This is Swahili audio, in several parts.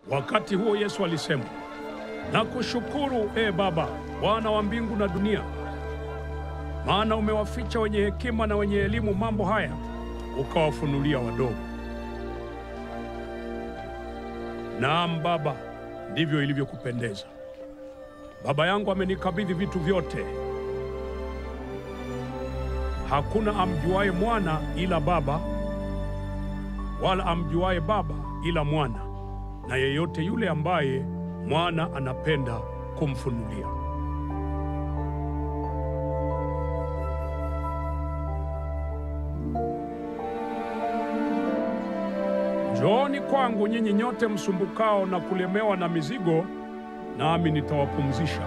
Wakati huo Yesu alisema, nakushukuru ee Baba, Bwana wa mbingu na dunia, maana umewaficha wenye hekima na wenye elimu mambo haya, ukawafunulia wadogo. Naam Baba, ndivyo ilivyokupendeza. Baba yangu amenikabidhi vitu vyote. Hakuna amjuaye mwana ila Baba, wala amjuaye Baba ila mwana, na yeyote yule ambaye mwana anapenda kumfunulia. Njooni kwangu nyinyi nyote msumbukao na kulemewa na mizigo, nami nitawapumzisha.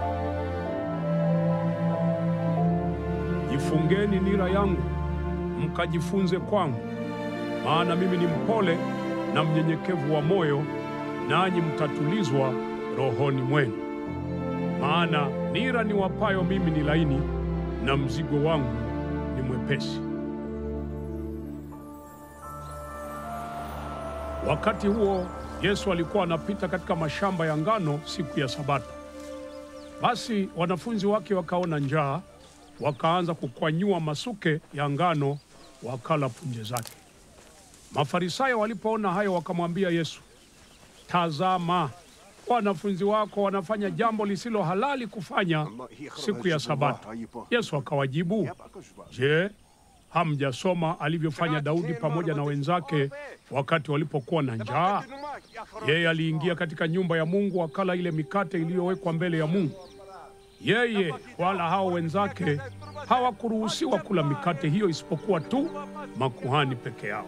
Jifungeni nira yangu, mkajifunze kwangu, maana mimi ni mpole na mnyenyekevu wa moyo, nanyi mtatulizwa rohoni mwenu. Maana nira niwapayo mimi ni laini, na mzigo wangu ni mwepesi. Wakati huo Yesu alikuwa anapita katika mashamba ya ngano siku ya Sabato. Basi wanafunzi wake wakaona njaa, wakaanza kukwanyua masuke ya ngano, wakala punje zake. Mafarisayo walipoona hayo, wakamwambia Yesu, tazama, wanafunzi wako wanafanya jambo lisilo halali kufanya siku ya Sabato. Yesu akawajibu, je, hamjasoma alivyofanya Daudi pamoja na wenzake wakati walipokuwa na njaa? Yeye aliingia katika nyumba ya Mungu akala ile mikate iliyowekwa mbele ya Mungu. Yeye wala hao wenzake hawakuruhusiwa kula mikate hiyo isipokuwa tu makuhani peke yao.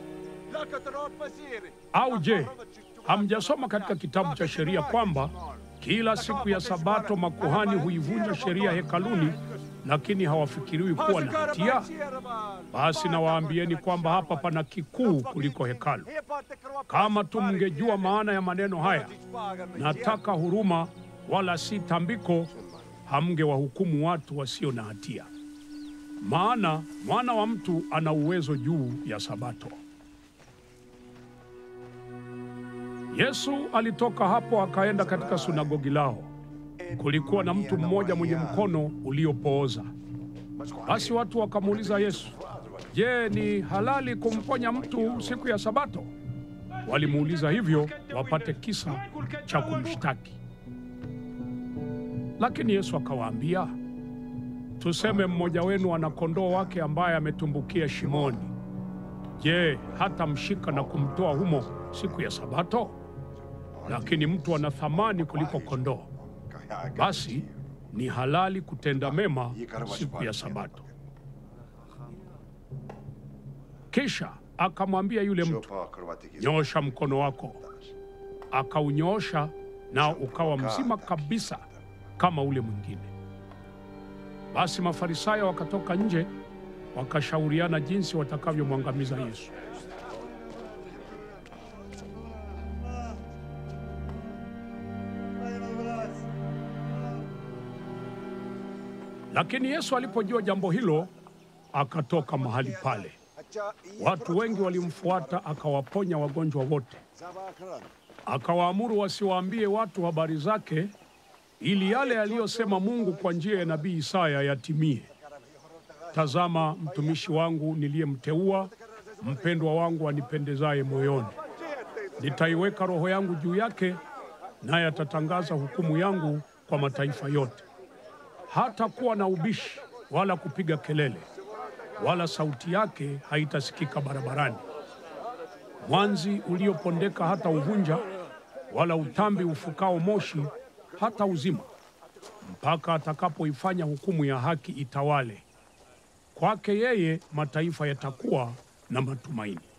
Au je, hamjasoma katika kitabu cha sheria kwamba kila siku ya Sabato makuhani huivunja sheria hekaluni, lakini hawafikiriwi kuwa na hatia? Basi nawaambieni kwamba hapa pana kikuu kuliko hekalu. Kama tu mngejua maana ya maneno haya, nataka huruma wala si tambiko, hamngewahukumu watu wasio na hatia. Maana mwana wa mtu ana uwezo juu ya Sabato. Yesu alitoka hapo akaenda katika sunagogi lao. Kulikuwa na mtu mmoja mwenye mkono uliopooza. Basi watu wakamuuliza Yesu, Je, ni halali kumponya mtu siku ya Sabato? Walimuuliza hivyo wapate kisa cha kumshtaki. Lakini Yesu akawaambia, tuseme mmoja wenu ana kondoo wake ambaye ametumbukia shimoni. Je, hata mshika na kumtoa humo siku ya Sabato? Lakini mtu ana thamani kuliko kondoo. Basi ni halali kutenda mema siku ya Sabato. Kisha akamwambia yule mtu, nyoosha mkono wako. Akaunyoosha, nao ukawa mzima kabisa kama ule mwingine. Basi Mafarisayo wakatoka nje, wakashauriana jinsi watakavyomwangamiza Yesu. Lakini Yesu alipojua jambo hilo, akatoka mahali pale. Watu wengi walimfuata, akawaponya wagonjwa wote. Akawaamuru wasiwaambie watu habari zake, ili yale aliyosema Mungu kwa njia ya nabii Isaya yatimie: Tazama, mtumishi wangu niliyemteua, mpendwa wangu anipendezaye moyoni. Nitaiweka roho yangu juu yake, naye atatangaza hukumu yangu kwa mataifa yote. Hatakuwa na ubishi wala kupiga kelele, wala sauti yake haitasikika barabarani. Mwanzi uliopondeka hata uvunja, wala utambi ufukao moshi hata uzima, mpaka atakapoifanya hukumu ya haki itawale. Kwake yeye mataifa yatakuwa na matumaini.